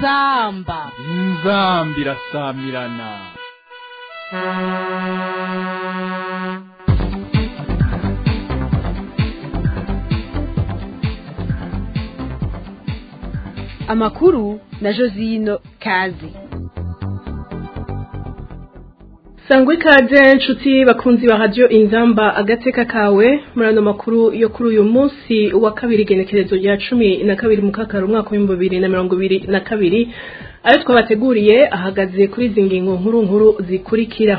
inzamba inzambi irasamirana amakuru na josino kazi sangwa ikaze nshuti bakunzi ba radiyo inzamba agateka kawe muri ano makuru yo kuri uyu munsi wa kabiri igenekerezo rya cumi na kabiri mu kakaro umwaka w'ibihumbi bibiri na mirongo ibiri na kabiri ayo twabateguriye ahagaze kuri izi ngingo nkuru nkuru zikurikira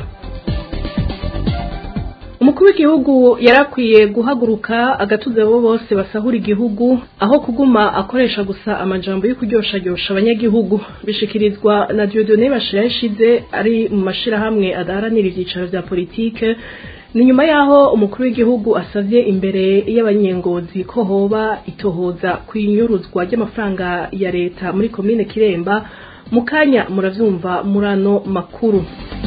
umukuru w'igihugu yarakwiye guhaguruka agatuza abo bose basahura igihugu aho kuguma akoresha gusa amajambo yo kuryoshagyorosha abanyagihugu bishikirizwa na Dieudonné Bashira yashize ari mu mashirahamwe adaharanira ivyicaro vya politike ni nyuma yaho umukuru w'igihugu asavye imbere y'abanyengozi ko hoba itohoza kwinyuruzwa ry'amafaranga ya leta muri komine Kiremba mukanya muravyumva murano makuru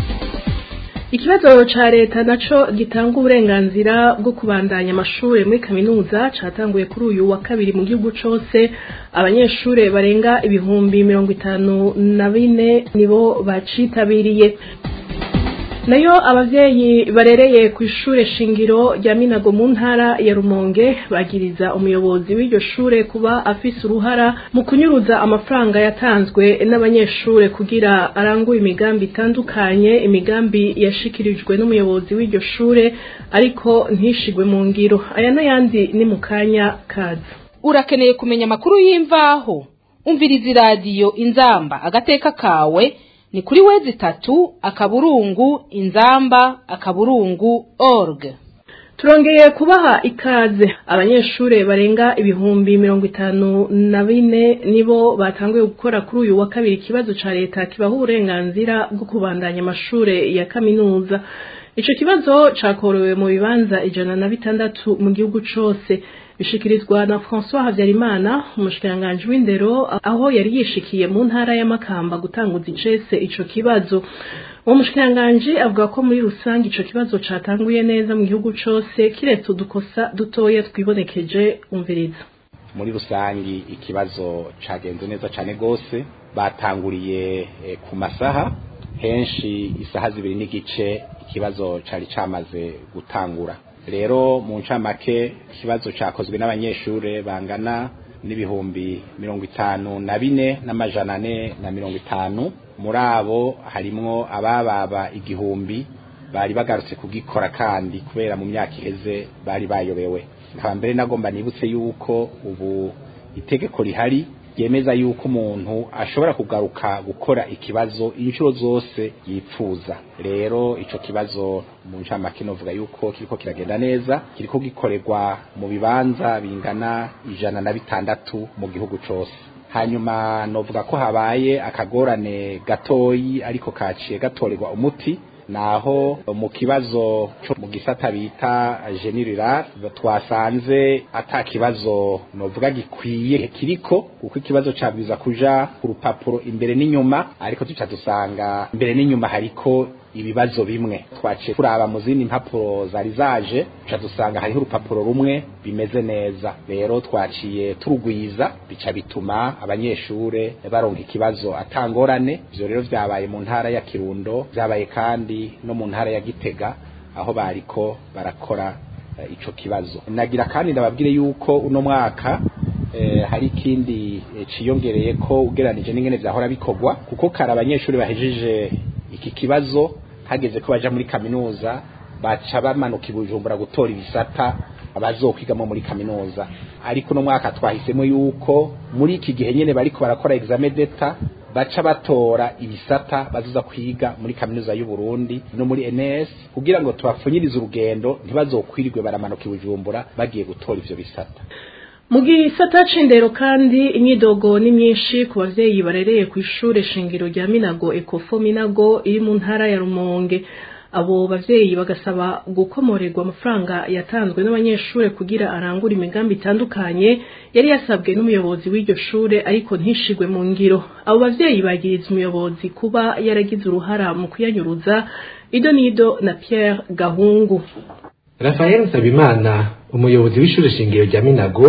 Ikibazo ca leta naco gitanga uburenganzira bwo kubandanya amashure muri kaminuza catanguye kuri uyu wa kabiri mu gihugu cose abanyeshure barenga ibihumbi mirongo itanu na bine nibo bacitabiriye nayo abavyeyi barereye ku ishure shingiro rya Minago mu ntara ya Rumonge bagiriza umuyobozi w'iryo shure kuba afise uruhara mu kunyuruza amafaranga yatanzwe n'abanyeshure kugira arangure imigambi itandukanye imigambi yashikirijwe n'umuyobozi w'iryo shure ariko ntishigwe mu ngiro aya n'ayandi ni mu kanya kaza urakeneye kumenya amakuru y'imvaho umviriza iradiyo inzamba agateka kawe ni kuri wezi tatu akaburungu inzamba akaburungu org turongeye kubaha ikaze abanyeshure barenga ibihumbi mirongo itanu na bine nibo batanguye gukora kuri uyu wa kabiri ikibazo ca leta kibaha uburenganzira bwo kubandanya amashure ya kaminuza ico kibazo cakorowe mu bibanza ijana na bitandatu mu gihugu cose bishikirizwa na François Havyarimana umushikiranganji w'indero aho yari yishikiye mu ntara y'Amakamba gutanguza icese ico kibazo uwo mushikiranganji avuga ko muri rusange ico kibazo catanguye neza mu gihugu cose kiretse udukosa dutoya twibonekeje umviriza muri rusangi ikibazo cagenze neza cane gose batanguriye e, ku masaha henshi isaha zibiri n'igice ikibazo cari camaze gutangura rero mu ncamake ikibazo cyakozwe n'abanyeshure bangana n'ibihumbi mirongo itanu na bine n'amajana ane na mirongo itanu muri abo harimwo abababa igihumbi bari bagarutse kugikora kandi kubera mu myaka iheze bari bayobewe nkaba mbere nagomba nibutse yuko ubu itegeko rihari ryemeza yuko umuntu ashobora kugaruka gukora ikibazo inshuro zose yipfuza rero ico kibazo mu ncamake novuga yuko kiriko kiragenda neza kiriko gikorerwa mu bibanza bingana ijana na bitandatu mu gihugu cose hanyuma novuga ko habaye akagorane gatoyi ariko kaciye gatorerwa umuti naho mu kibazo cyo mu gisata bita general twasanze ata kibazo novuga gikwiye kiriko kuko ikibazo cabwiza kuja ku rupapuro imbere n'inyuma ariko tuca dusanga imbere n'inyuma hariko ibibazo bimwe twaciye kuraba mu zindi mpapuro zari zaje tuca dusanga hariho urupapuro rumwe bimeze neza rero twaciye turugwiza bica bituma abanyeshure baronka ikibazo atangorane ivyo rero vyabaye mu ntara ya Kirundo vyabaye kandi no mu ntara ya Gitega aho bariko barakora uh, ico kibazo nagira kandi ndababwire yuko uno mwaka eh, hari ikindi eh, ciyongereye ko ugeranije n'ingene vyahora bikorwa kuko kare abanyeshuri bahejeje iki kibazo hageze ko baja muri kaminuza baca bamanuka ibujumbura gutora ibisata abazokwigamo muri kaminuza ariko no mwaka twahisemo yuko muri iki gihe nyene bariko barakora examen d'etat baca batora ibisata bazoza kwiga muri kaminuza y'u Burundi no muri NS kugira ngo tubapfunyirize urugendo ntibazokwirirwe baramanuka ibujumbura bagiye gutora ivyo bisata mu gisata c'indero kandi imyidogo ni myinshi ku bavyeyi barereye ku ishure shingiro rya Minago Ecofo Minago iri mu ntara ya Rumonge abo bavyeyi bagasaba gukomorerwa amafaranga yatanzwe n'abanyeshure kugira arangura imigambi itandukanye yari yasabwe n'umuyobozi w'iryo shure ariko ntishigwe mu ngiro abo bavyeyi bagiriza umuyobozi kuba yaragize uruhara mu kuyanyuruza ido nido na Pierre Gahungu Rafael Nsabimana umuyobozi w'ishure shingiro rya Minago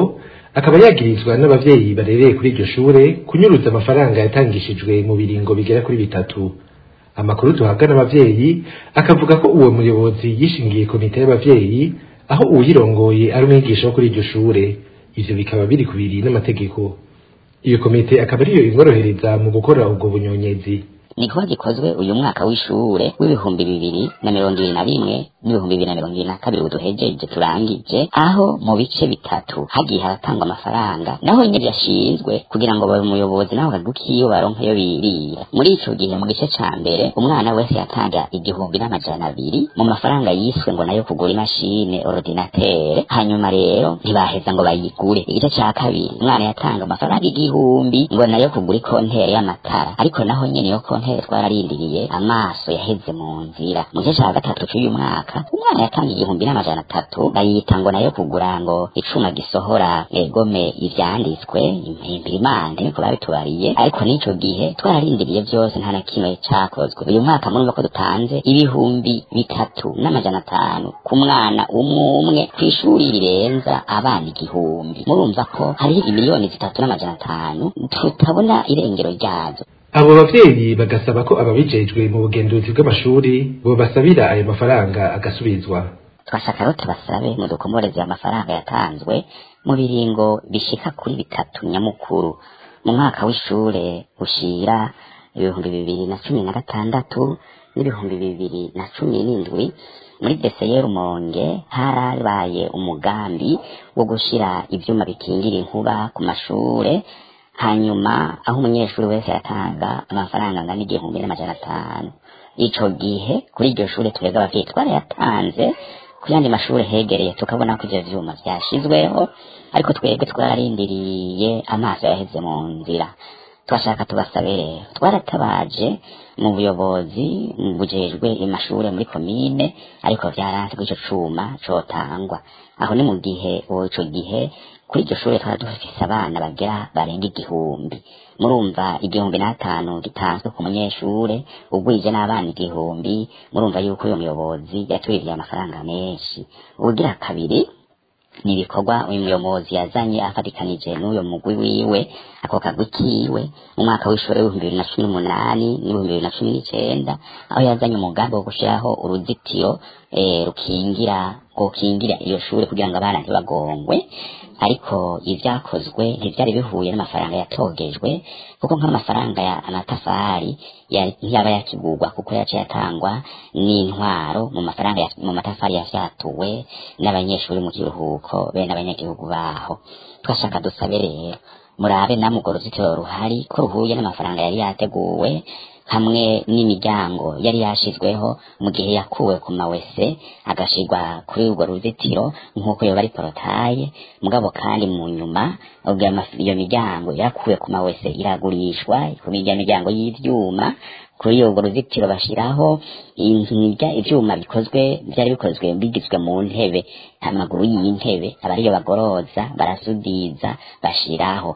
akaba yagirizwa n'abavyeyi barereye kuri iryo shure kunyuruza amafaranga yatangishijwe mu biringo bigera kuri bitatu amakuru duhabwa n'abavyeyi akavuga ko uwo muyobozi yishingiye komite y'abavyeyi aho uwuyirongoye ari umwigisha wo kuri iryo shure ivyo bikaba biri kubiri n'amategeko iyo komite akaba ariyo imworohereza mu gukora ubwo bunyonyezi ni kuba gikozwe uyu mwaka w'ishure w'ibihumbi bibiri na mirongo ibiri na rimwe n'ibihumbi bibiri na mirongo ibiri na kabiri uduhejeje turangije aho mu bice bitatu hagiye haratangwa amafaranga naho nyine yashinzwe kugira ngo babe umuyobozi naho kagukiyo baronke yo birira muri ico gihe mu gice ca mbere umwana wese yatanga igihumbi n'amajana abiri mu mafaranga yiswe ngo nayo kugura imashine ordinatere hanyuma rero ntibaheza ngo bayigure igice ca kabiri umwana yatanga amafaranga igihumbi ngo nayo kugura ikontere y'amatara ariko naho nyene iyo kontere twararindiriye amaso yaheze mu nzira mu gice ca gatatu c'uyu mwaka umwana yatanga igihumbi n'amajana atatu bayita ngo nayo kugura ngo icuma gisohora egome ivyanditswe impirimande niko babitubariye ariko n'ico gihe twararindiriye vyose nta na kimwe cakozwe uyu mwaka murumva ko dutanze ibihumbi bitatu n'amajana atanu ku mwana umwe umwe kw'ishuri rirenza abana igihumbi murumva ko hariho imiliyoni zitatu n'amajana atanu tutabona irengero ryazo abo bavyeyi bagasaba ko ababijejwe mu bugenduzi bw'amashuri bobasabira ayo mafaranga agasubizwa twashaka rero tubasabe mu dukomoreze amafaranga yatanzwe mu biringo bishika kuri bitatu nyamukuru mu mwaka w'ishure ushira ibihumbi bibiri na cumi na gatandatu n'ibihumbi bibiri na cumi n'indwi muri deseye rumonge harabaye umugambi wo gushira ivyuma bikingira inkuba ku mashure hanyuma aho umunyeshuri wese yatanga amafaranga angana igihumbi n'amajana atanu ico gihe kuri iryo shure twebwe abavyeyi twarayatanze ku yandi mashure hegereye tukabona ko ivyo vyuma vyashizweho ariko twebwe twararindiriye amaso yaheze mu nzira twashaka tubasabe rero twaratabaje mu buyobozi bujejwe amashure muri komine ariko vyaranse ko ico cuma cotangwa aho ni mu gihe ico gihe kuri iryo shure twari dufise abana bagera barenga igihumbi murumva igihumbi n'atanu gitanzwe ku munyeshure ugwije n'abana igihumbi murumva yuko uyo muyobozi yatwiriye amafaranga menshi ubugira kabiri ni ibikorwa uyu muyobozi yazanye afatikanije n'uyo mugwi wiwe ako kagwi kiwe mu mwaka w'ishure w'ibihumbi bibiri na cumi n'umunani n'ibihumbi bibiri na cumi n'icenda aho yazanye umugambi wo gushiraho uruzitiro eh, rukingira gukingira iyo shure kugira ngo abana ntibagongwe ariko ivyakozwe ntivyari bihuye n'amafaranga yatogejwe kuko nk'amafaranga ya amatafari ya- ntiyaba yakigurwa kuko yaciye atangwa n'intwaro mu mafaranga ya- mu matafari yafyatuwe n'abanyeshuri mu kiruhuko be n'abanyagihugu baho twashaka dusabe rero murabe namwe urwo ruzitiro ruhari ko ruhuye n'amafaranga yari yateguwe hamwe n'imiryango yari yashizweho mu gihe yakuwe ku mawese agashirwa kuri urwo ruzitiro nk'uko yoba ari porotaye mugabo kandi mu nyuma ubwo ama- iyo miryango yakuwe ku mawese iragurishwa ku mirya miryango y'ivyuma kuri urwo ruzitiro bashiraho inkinga ivyuma bikozwe vyari bikozwe bigizwe mu ntebe amaguru y'intebe aba ariyo bagoroza barasudiza bashiraho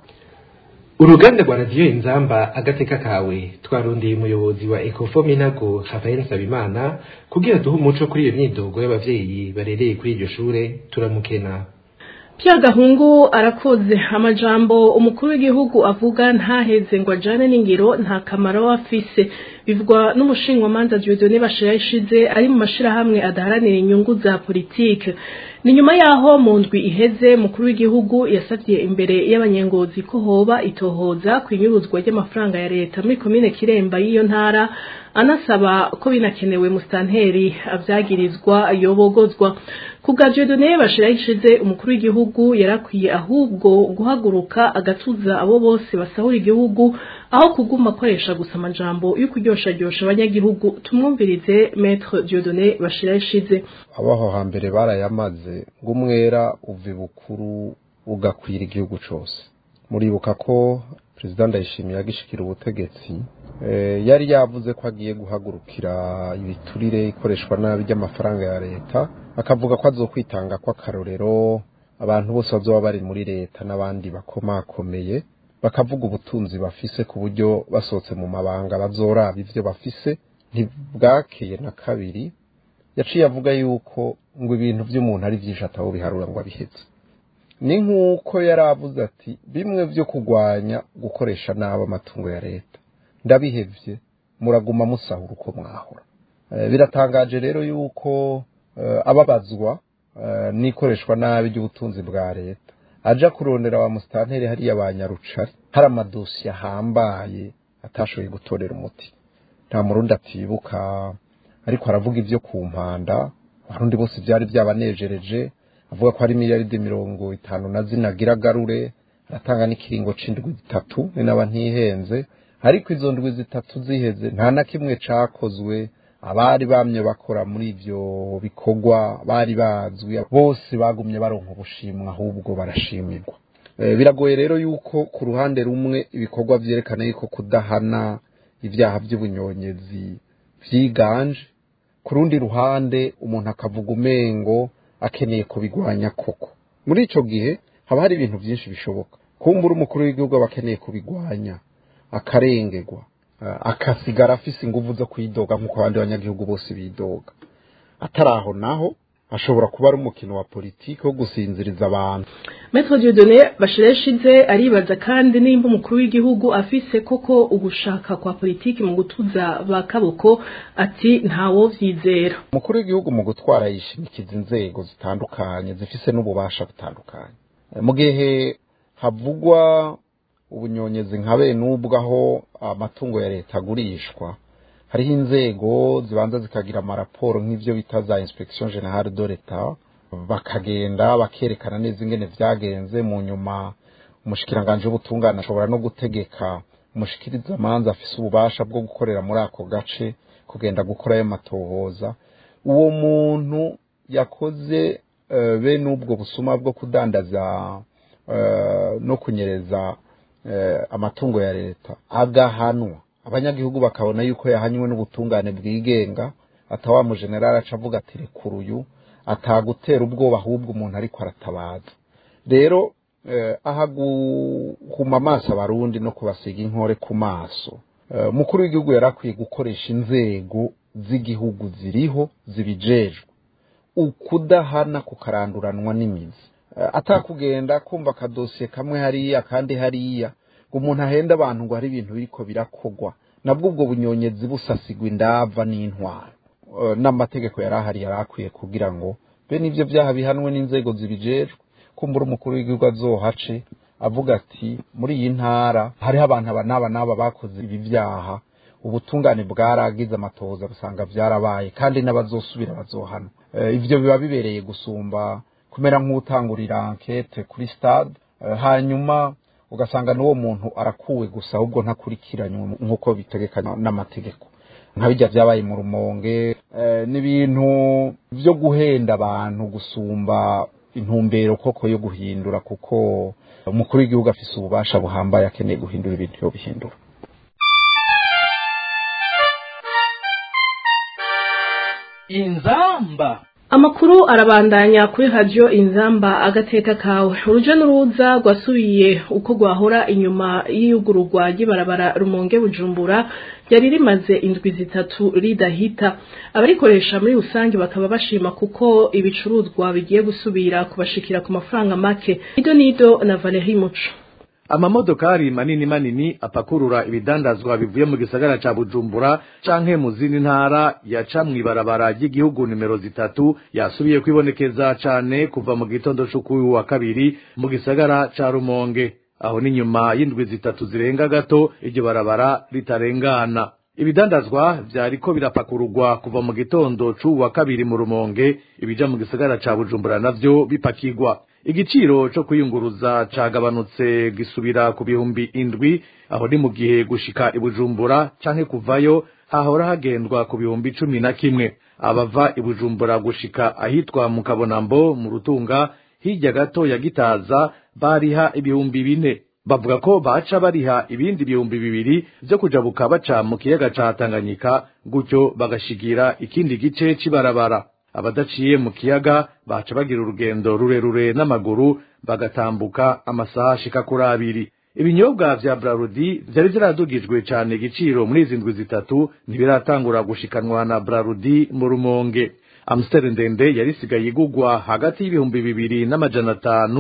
uruganda rwa radiyo inzamba agateka kawe twarondeye umuyobozi wa ecofo minago rafael nsabimana kugira duhe umuco kuri iyo myidogo y'abavyeyi barereye kuri iryo shure turamukena Pierre Gahungu arakoze amajambo umukuru w'igihugu avuga ntaheze ngo ajane n'ingiro nta kamaro afise bivugwa n'umushinwamanza Dieudonné Bashira ishize ari mu mashirahamwe adaharanira inyungu za politike ni nyuma yaho mu ndwi iheze mukuru w'igihugu yasavye imbere y'abanyengozi ko hoba itohoza kwinyuruzwa ry'amafaranga ya leta muri komine Kiremba y'iyo ntara anasaba ko binakenewe mustanteri avyagirizwa yobogozwa kubwa Dieudonné Bashira ishize umukuru w'igihugu yarakwiye ahubwo guhaguruka agatuza abo bose basahura igihugu aho kuguma akoresha gusa amajambo yo kuryoshajyosha abanyagihugu tumwumvirize Maître Dieudonné Bashira ishize abaho hambere barayamaze ngo umwera uva ibukuru ugakwira igihugu cose muribuka ko perezida ndayishimiye agishikira ubutegetsi eh, yari yavuze ko agiye guhagurukira ibiturire ikoreshwa nabi ry'amafaranga ya leta akavuga ko azokwitanga kw'akarorero abantu bose bazoba bari muri leta n'abandi bakomakomeye bakavuga ubutunzi bafise ku buryo basohotse mu mabanga bazoraba ivyo bafise ntibwakeye na kabiri yaciye avuga yuko ngo ibintu by'umuntu ari byinshi atawo biharura ngo abihetse ni nk'uko yari avuze ati bimwe byo kurwanya gukoresha nabi amatungo ya leta ndabihevye muraguma musahura uko mwahora Eh, biratangaje rero yuko eh, ababazwa eh, n'ikoreshwa nabi ry'ubutunzi bwa leta aja kurondera wa musitanteri hariya ba nyarucari hari amadosiye ahambaye atashoboye gutorera umuti nta murundi atibuka ariko aravuga ibyo ku mpanda abarundi bose byari byabanejereje avuga ko hari miliyaridi mirongo itanu na zine agira agarure aratanga n'ikiringo c'indwi zitatu ni naba ntihenze ariko izo ndwi zitatu ziheze nta na kimwe cakozwe abari bamye bakora muri ivyo bikorwa bari bazwi bose bagumye baronka ubushimwa ahubwo barashimirwa Eh, biragoye rero yuko ku ruhande rumwe ibikorwa vyerekana yuko kudahana ibyaha by'ubunyonyezi vyiganje ku rundi ruhande umuntu akavuga umengo akeneye kubigwanya koko muri ico gihe haba hari ibintu byinshi bishoboka kumbura umukuru w'igihugu aba akeneye kubigwanya akarengerwa eh, akasigara afise inguvu zo kwidoga nk'uko abandi banyagihugu bose bidoga atari aho naho ashobora kuba ari umukino wa politiki wo gusinziriza abantu Maître Dieudonné bashireshize aribaza kandi nimba umukuru w'igihugu afise koko ugushaka kwa politiki mu gutuza ba kaboko ati ntawo vyizera umukuru w'igihugu mu gutwara yishimikiza inzego zitandukanye zifise n'ububasha butandukanye Eh, mu gihe havugwa ubunyonyezi nka bene ubwo aho amatungo ya leta agurishwa hariho inzego zibanza zikagira amaraporo nk'ivyo bita za inspection generale de l'etat bakagenda bakerekana neza ingene vyagenze mu nyuma umushikiranganji w'ubutungane ashobora no gutegeka umushikiriza amanza afise ububasha bwo gukorera muri ako gace kugenda gukora ayo matohoza uwo muntu yakoze eh, bene ubwo busuma bwo kudandaza eh, no kunyereza eh, amatungo ya leta agahanwa abanyagihugu bakabona yuko yahanywe n'ubutungane bwigenga atawa mu generali aca avuga ati rekura uyu atagutera ubwoba ahubwo umuntu ariko aratabaza rero eh, aha guhuma amaso abarundi no kubasiga inkore ku maso eh, umukuru w'igihugu yari akwiye gukoresha inzego z'igihugu ziriho zibijejwe ukudahana kukaranduranwa n'imizi Eh, atakugenda kumva akadosiye kamwe hariya kandi hariya ngo umuntu ahenda abantu ngo hari ibintu biriko birakogwa nabwo ubwo bunyonyezi busasigwa indava n'intwaro Eh, n'amategeko yari ahari yari akwiye kugira ngo bene ivyo vyaha bihanwe n'inzego zibijejwe kumbura umukuru w'igihugu azohace avuga ati muri iyi ntara hariho abantu aba n'aba n'aba bakoze ibi vyaha ubutungane bwaragize amatohoza busanga vyarabaye kandi n'abazosubira bazohana Eh, ivyo biba bibereye gusumba kumera nk'utangurira ankete kuri stade eh, hanyuma ugasanga n'uwo muntu arakuwe gusa ahubwo ntakurikiranywe nk'uko bitegekanywa n'amategeko nka bijya vyabaye mu rumonge eh, n'ibintu vyo guhenda abantu gusumba intumbero koko yo guhindura kuko umukuru w'igihugu afise ububasha buhambaye akeneye guhindura ibintu yo bihindura inzamba Amakuru arabandanya kuri radio inzamba agateka kawe uruja n'uruza rwasubiye uko rwahora inyuma y'iyugururwa ry'ibarabara rumonge bujumbura ryari rimaze indwi zitatu ridahita abarikoresha muri rusange bakaba bashima kuko ibicuruzwa bigiye gusubira kubashikira ku mafaranga make ido nido na Valerie Muco amamodokari manini manini apakurura ibidandazwa bivuye mu gisagara ca bujumbura canke mu zindi ntara yaca mw'ibarabara ry'igihugu nimero zitatu yasubiye kwibonekeza cane kuva mu gitondo c'ukuyu wa kabiri mu gisagara ca rumonge aho ni nyuma y'indwi zitatu zirenga gato iryo barabara ritarengana ibidandazwa vyariko birapakururwa kuva mu gitondo c'uwu wa kabiri mu rumonge ibija mu gisagara ca bujumbura navyo bipakirwa igiciro co kwiyunguruza cagabanutse gisubira ku bihumbi indwi aho ni mu gihe gushika ibujumbura canke kuvayo hahora hagendwa ku bihumbi cumi na kimwe abava ibujumbura gushika ahitwa mu kabonambo mu rutunga hirya gato ya gitaza bariha ibihumbi bine bavuga ko baca bariha ibindi bihumbi bibiri vyo kujabuka baca mu kiyaga ca tanganyika gutyo bagashigira ikindi gice c'ibarabara abadaciye mu kiyaga baca bagira urugendo rurerure n'amaguru bagatambuka amasaha ashika kuri abiri ibinyobwa vya brarudi vyari vyaradugijwe cane igiciro muri izi ndwi zitatu ntibiratangura gushikanwa na brarudi mu rumonge amstel ndende yari isigaye igugwa hagati y'ibihumbi bibiri n'amajana atanu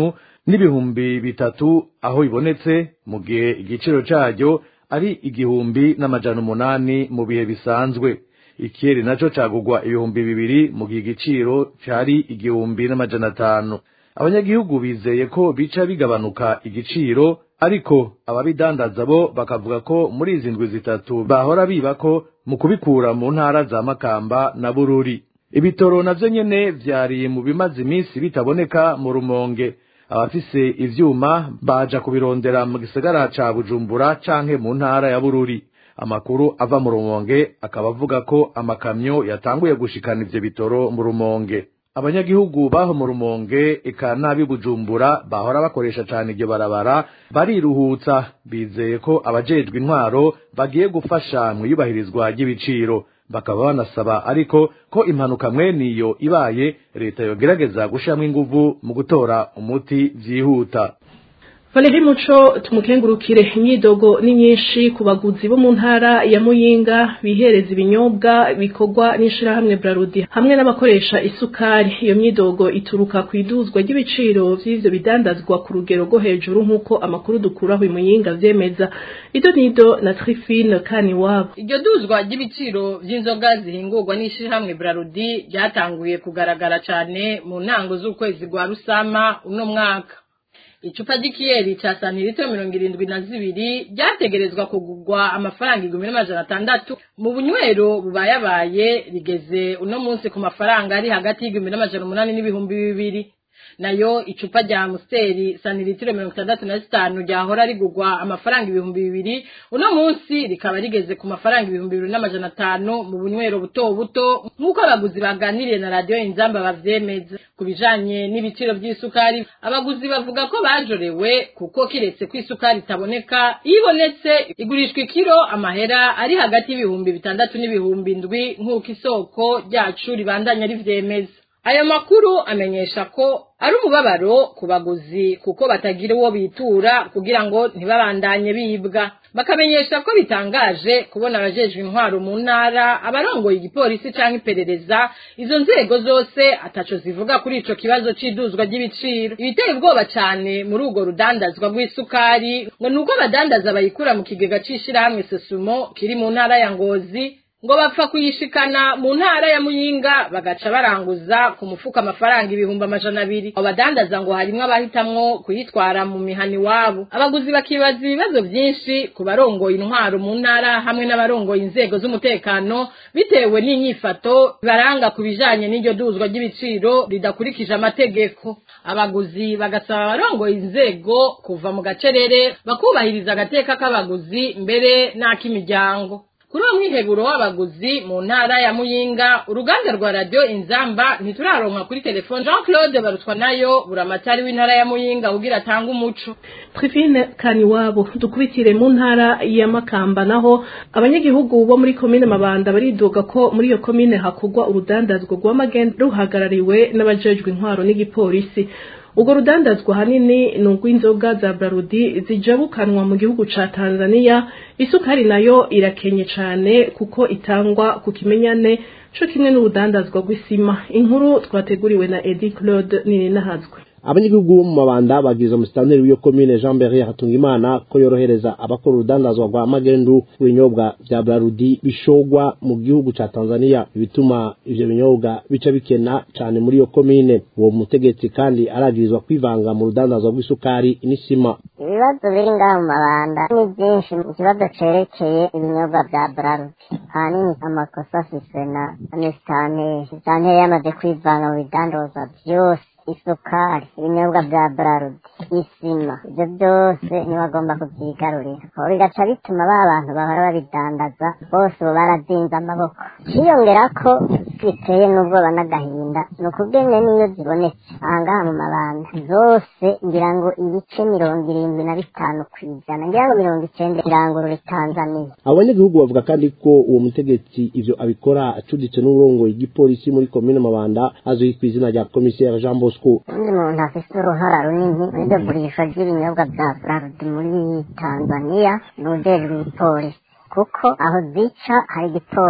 n'ibihumbi bitatu aho ibonetse mu gihe igiciro caryo ari igihumbi n'amajana umunani mu bihe bisanzwe ikiyeri naco cagugwa ibihumbi bibiri mu gihe igiciro cari igihumbi n'amajana atanu abanyagihugu bizeye ko bica bigabanuka igiciro ariko ababidandaza bo bakavuga ko muri izi ndwi zitatu bahora biba ko mu kubikura mu ntara za makamba na bururi ibitoro navyo nyene vyari mu bimaze iminsi bitaboneka mu rumonge abafise ivyuma baja kubirondera mu gisagara ca bujumbura canke mu ntara ya bururi amakuru ava mu rumonge akaba avuga ko amakamyo yatanguye gushikana ivyo bitoro mu rumonge abanyagihugu baho mu rumonge eka nabi bujumbura bahora bakoresha cane iryo barabara bariruhutsa bizeye ko abajejwe intwaro bagiye gufasha mu iyubahirizwa ry'ibiciro bakaba banasaba ariko ko impanuka mweniyo ibaye leta yogerageza gushiramwo inguvu mu gutora umuti vyihuta Valeri Muco tumukengurukire imyidogo ni nyinshi ku baguzi bo mu ntara ya Muyinga bihereza ibinyobwa bikorwa n'ishirahamwe Brarudi hamwe n'abakoresha isukari iyo myidogo ituruka ku iduzwa ry'ibiciro vy'ivyo bidandazwa ku rugero rwo hejuru nk'uko amakuru dukuraho i Muyinga vyemeza ido nido na Trifine kani wabo iryo duzwa ry'ibiciro vy'inzoga zihingurwa n'ishirahamwe Brarudi ryatanguye kugaragara cane mu ntango z'ukwezi rwa Rusama uno mwaka icupa ry'ikiyeri ca santiritiro mirongo irindwi na zibiri ryategerezwa kugurwa amafaranga igihumbi n'amajana atandatu mu bunywero bubayabaye rigeze uno munsi ku mafaranga ari hagati y'igihumbi n'amajana umunani n'ibihumbi bibiri nayo icupa rya amusiteri santiritiro mirongo itandatu na zitanu ryahora rigurwa amafaranga ibihumbi bibiri uno munsi rikaba rigeze ku mafaranga ibihumbi bibiri n'amajana atanu mu bunywero buto buto nk'uko abaguzi baganiriye na radiyo inzamba bavyemeza ku bijanye n'ibiciro vy'isukari abaguzi bavuga ko bajorewe kuko kiretse ko isukari itaboneka iyo ibonetse igurishwa ikiro amahera ari hagati y'ibihumbi bitandatu n'ibihumbi indwi nk'uko isoko ryacu ribandanya rivyemeza ayo makuru amenyesha ko ari umubabaro ku baguzi kuko batagira uwo bitura kugira ngo ntibabandanye bibwa bakamenyesha ko bitangaje kubona abajejwe intwaro mu ntara abarongoye igipolisi canke iperereza izo nzego zose ataco zivuga kuri ico kibazo c'iduzwa ry'ibiciro ibiteye ubwoba cane muri urwo rudandazwa rw'isukari ngo nuko abadandaza bayikura mu kigega c'ishirahamwe sosumo kiri mu ntara ya ngozi ngo bapfa kuyishikana mu ntara ya muyinga bagaca baranguza ku mufuka amafaranga ibihumbi amajana abiri abo badandaza ngo harimwo abahitamwo kuyitwara mu mihani wabo abaguzi bakibaza ibibazo vyinshi ku barongoye intwaro mu ntara hamwe n'abarongoye inzego z'umutekano bitewe n'inyifato baranga ku bijanye n'iryo duzwa ry'ibiciro ridakurikije amategeko abaguzi bagasaba abarongoye inzego kuva mu gacerere bakubahiriza agateka k'abaguzi mbere n'ak'imiryango kuri uwo mwiheburo w'abaguzi mu ntara ya muyinga uruganda rwa radiyo inzamba ntituraronka kuri telefone jean claude barutwa nayo buramatari w'intara ya muyinga kugira atange umuco Trifine kani wabo dukubitire mu ntara ya Makamba naho abanyagihugu bo muri komine Mabanda baridoga ko muri iyo komine hakugwa urudandazwa rw'amagenda ruhagarariwe n'abajejwe intwaro n'igipolisi ubwo rudandazwa hanini ni urw'inzoga za Brarudi zijabukanwa mu gihugu ca Tanzania isukari nayo irakenye cane kuko itangwa ku kimenyane co kimwe n'urudandazwa rw'isima inkuru twateguriwe na Eddie Claude Nininahazwe abanyagihugu bo mu mabanda bagize umusitanteri w'iyo komine jean berrier hatungimana ko yorohereza abakora urudandazwa rwa magendu ibinyobwa vya brarudi bishogwa mu gihugu ca tanzania ibituma ivyo binyobwa bica bikena cane muri iyo komine uwo mutegetsi kandi aragirizwa kwivanga mu rudandazwa rw'isukari n'isima ibibazo biri ngaha mu mabanda ni byinshi ikibazo cerekeye ibinyobwa vya brarudi ahanini amakosa afiswe na nesitanteri sitanteri yamaze kwivanga mu bidandazwa vyose isukari ibinyobwa bya brarudi isima ibyo byose ntibagomba kubyigarurira aho bigaca bituma ba bantu bahora babidandaza bose ubu barazinze amaboko hiyongera ko biteye n'ubwoba n'agahinda ni ukubwene n'iyo zibonetse ahangaha mu mabanda zose ngira ngo ibice mirongo irindwi na bitanu ku ijana ngira ngo mirongo icenda irangurure tanzaniya abo banyagihugu bavuga kandi ko uwo mutegetsi ivyo abikora acuditse n'uburongoye igipolisi muri komine mabanda azwi ku izina rya komiseri jean bosco undi muntu afise uruhara runini muri iryo gurisha ry'ibinyobwa bya brarudi muri tanzaniya ni ujejwe igipolisi kuko aho zica hari igipolisi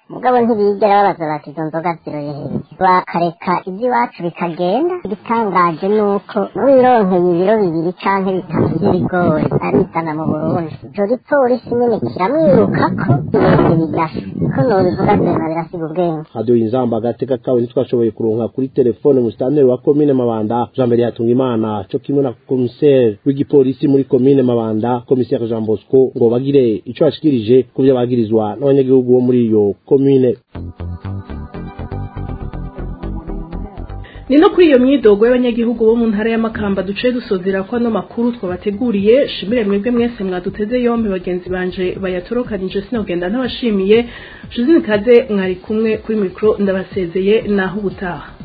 mugabo ntibigera babaza bati izo nzoga ziroye hehe bakareka iby'iwacu bikagenda igitangaje ni uko n'uwironkeye ibiro bibiri canke bitatu by'ibigori arizana mu burundi ico gipolisi nyene kiramwirukako ibintu bidasha ko nobivuga vyema birasiga ubwenge radio inzamba agateka kawe ntitwashoboye kuronka kuri telefone musitanteri wa komine mabanda jean mbere yatunga imana co kimwe na komiseri w'igipolisi muri komine mabanda komiseri jean bosco ngo bagire ico bashikirije ku vyo bagirizwa n'abanyagihugu bo muri iyo komine ni no kuri iyo myidogo y'abanyagihugu bo mu ntara y'amakamba duce dusozera ko ano makuru twabateguriye shimire mwebwe mwese mwaduteze yombi bagenzi banje bayatorokanije sinogenda ntabashimiye josine kaze mwari kumwe kuri mikoro ndabasezeye naho ubutaha